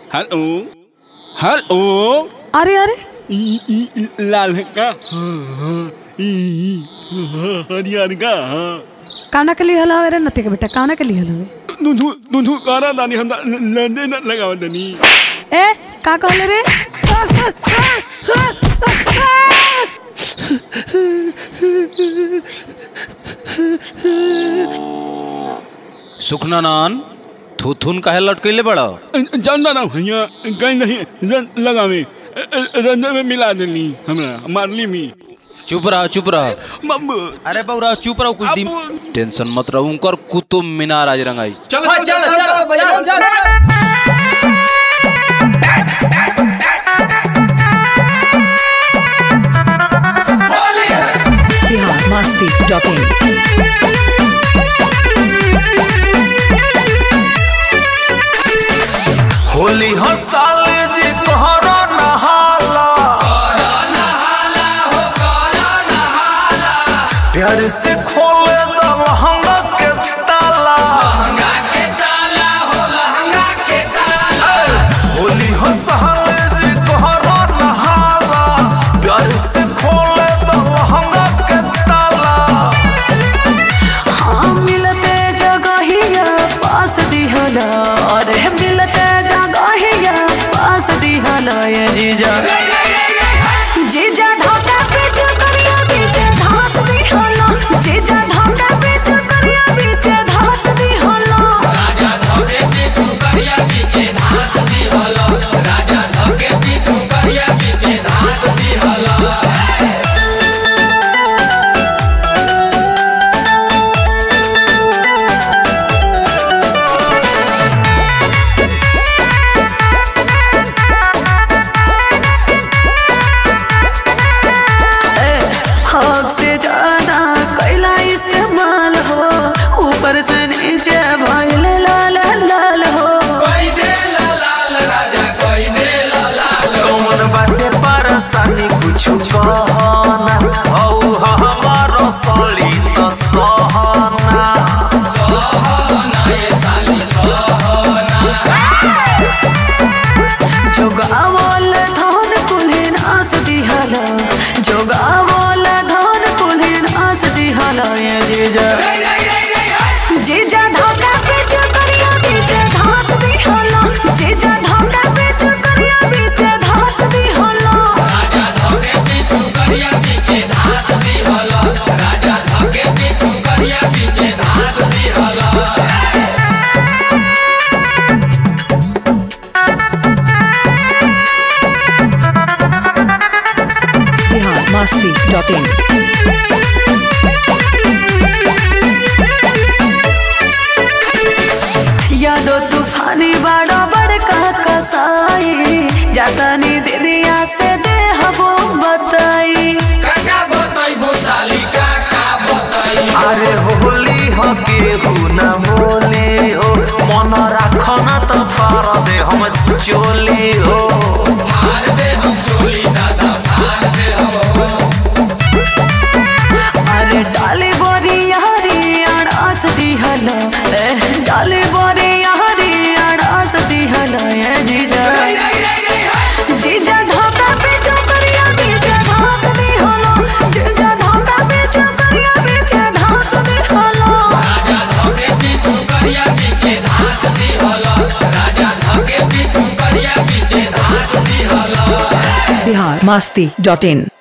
hello hello अरे अरे ई ई लाल का हरियर का काना के लिए हलावे रे नते के बेटा काना के लिए हलावे दुधु दुधु कारा दानी हम लंडे न लगाव दनी ए का कहले रे सुखनानन थुथुन काहे लटकैले बड़ा जानना ना भैया कहीं नहीं रन लगावे रंजन में मिला देनी हमरा मारली मी चुप रह चुप रह मम्मू अरे बौरा चुप रहो कुछ दिन अब- टेंशन मत रहो उनकर कुतुब मीनार आज रंगाई चलो चलो चलो भैया बिहार मस्ती डॉट इन होली हसाल जी तोहरा नहाला प्यार से खोल दो लहंगा के ताला होली हसाल जी तोहरा नहाला प्यार से खोल दो लहंगा के ताला हाँ मिलते जगहिया पास दिहला अरे मिलते जगहिया पास दिहला ये जीजा जीजा धोखा पे जो करिया बीच घास दिहला जीजा धोखा पे जो करिया बीच घास दिहला हक से ज्यादा कैला इस्तेमाल हो ऊपर से नीचे भइल लाल लाल हो कौन बाटे परेशानी कुछ कहना औ हमार सली तो सहना जोगावल धन कुल्हिन आस दिहला जोगावल धन कुल्हिन आस दिहला ये जीजा जीजा धोखा पे जो करिया बीच घास दिहला जीजा धोखा पे जो करिया बीच घास दिहला बिहार मस्ती डॉट इन यादो तूफानी बड़ा बड़का कसाई जातानी दीदिया से दे हबो बताई अरे होली ह केहू न बोली हो मन राखना तो फार दे हम चोली हो अरे डाली बोरी यारी अड़ास दिहला ए डाली बोरी यारी अड़ास दिहला ये जीजा जीजा धोखा पे जो करिया बीच घास दिहला जीजा धोखा पे जो करिया बीच घास दिहला बिहार मस्ती डॉट इन